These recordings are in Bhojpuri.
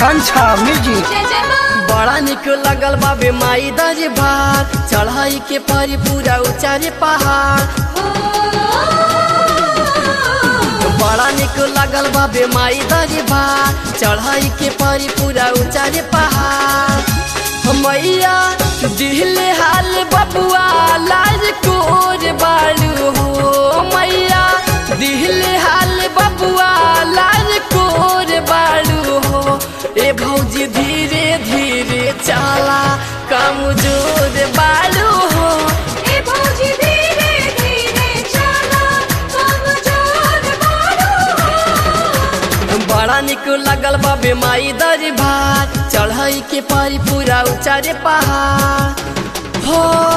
आकांक्षा म्यूजिक जय जय माँ बड़ा निक लगल बाबे माई दर भार चढ़ाई के परी पूरा उचारे पहाड़ बड़ा निक लगल बाबे माई दर भार चढ़ाई के परी पूरा उचारे पहाड़ मैया दिहले हाल बबुआ लाज कोर बालू हो मैया दिहले हाल बबुआ लाज कोर बालू हो ए भौजी धीरे धीरे चला कमजोर बालू हो ए भौजी धीरे धीरे चला कमजोर बालू बड़ा निक लगल बाबे माई दर भार चढ़ाई के पारी पूरा उचारे पहाड़ हो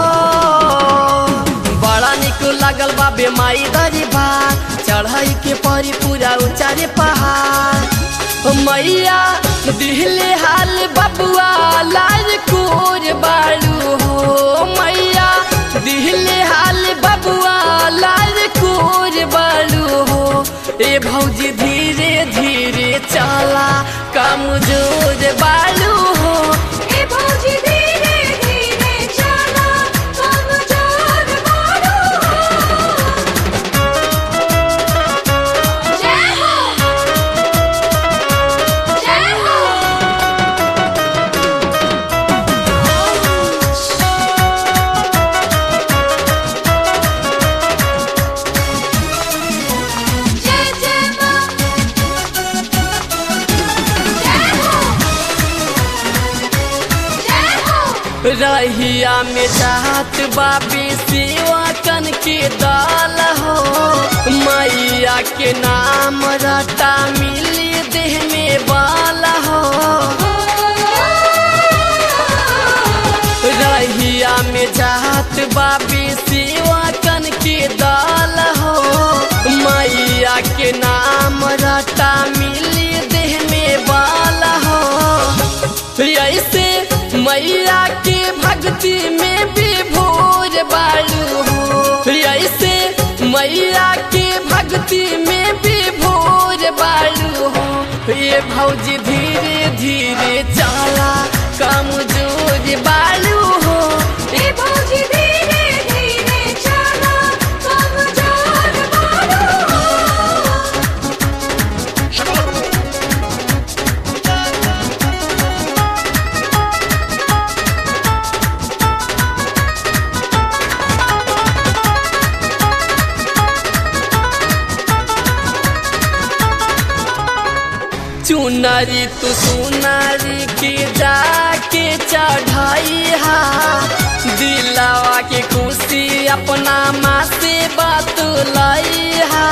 बड़ा निक लगल बाबे माई दर भार चढ़ाई के पारी पूरा उचारे पहाड़ हो मैया दिहले हाल बबुआ लाल कोर बालू हो मैया दिहले हाल बबुआ लाल कोर बालू हो ए भौजी धीरे धीरे चला कमजोर बालू हो ए भौजी धीरे धीरे चला कमजोर बालू जय हो जय हो जय जय माँ जय हो जय हो रहिया में जात बाबी सेवा कन के दाल हो मैया के नाम रटा मिली देह में बाल हो रहिया में जात बाबी सेवा कन के दाल हो मैया के नाम रटा मिली देह में बाल हो ऐसे मैया के भक्ति में भी भोर बालू हो ऐसे मैया के भक्ति में भी भोर बालू हो ये भौजी धीरे धीरे चला कमजोर बालू हो ए भौजी धीरे धीरे चला कमजोर बालू चुनरी तू सुनारी के जाके चढ़ाई हा दिलावा के खुशी अपना माँ से बात लाई हा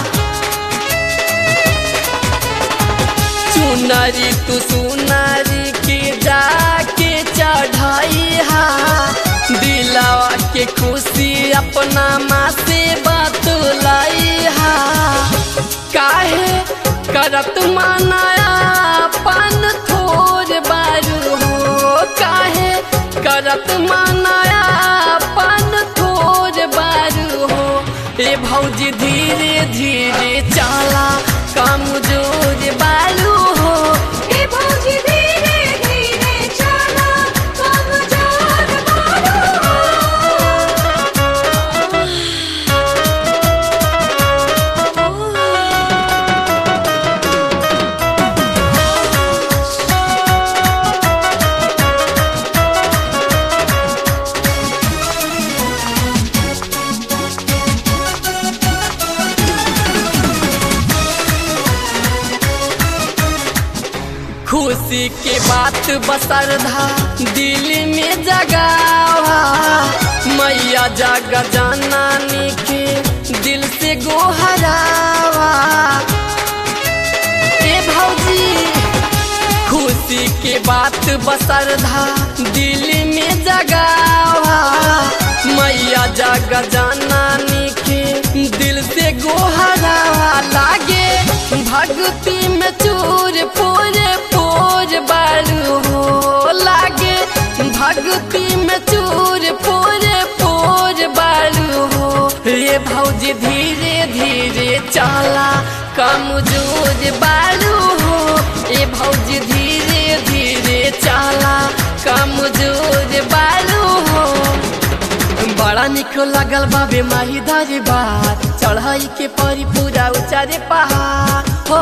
चुनरी तू सुनारी के जाके चढ़ाई हा दिलावा के खुशी अपना माँ से बात लाई हा काहे करत मानाया पान थोर बारू हो काहे करत मानाया पान थोर बारू हो ए भौजी धीरे धीरे चला कमजोर बालू हो ए भौजी धीरे धीरे चला कमजोर बालू खुशी के बात बसरधा दिल में जगावा मैया जग जनानी के दिल से गोहरावा ए भौजी खुशी के बात बसरधा दिल में जगावा मैया जग जनानी के दिल से गोहरावा लागे भक्ति में चूर पूरे पूर बालू हो लागे भक्ति में चूर पूरे पूर बालू हो ये भौजी धीरे धीरे चला कमजोर बालू हो ये भौजी धीरे चला कमजोर बालू हो बड़ा निक लगल बाबे माही धारी बात चढ़ाई के परी पूरा उचारे पहाड़ हो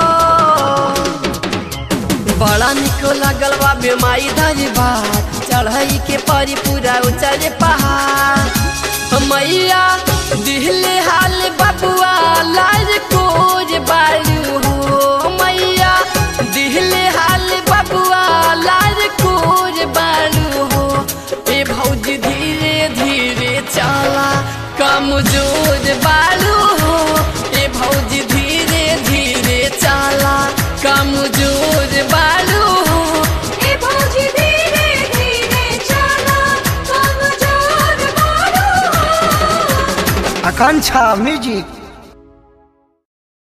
बड़ा निक लगल बाबे माई धारी बात चढ़ाई के परी पूरा उचारे पहाड़ मैया दिहले हाल बबुआ लाल कोज बालू हो मैया दिहले हाल बबुआ लाल कोज बालू हो ए भौजी धीरे धीरे चला कमजोर बालू हो ए भौजी धीरे धीरे चला कमजोर बालू हो ए भौजी धीरे धीरे चला कमजोर बारू हो आकांक्षा म्यूजिक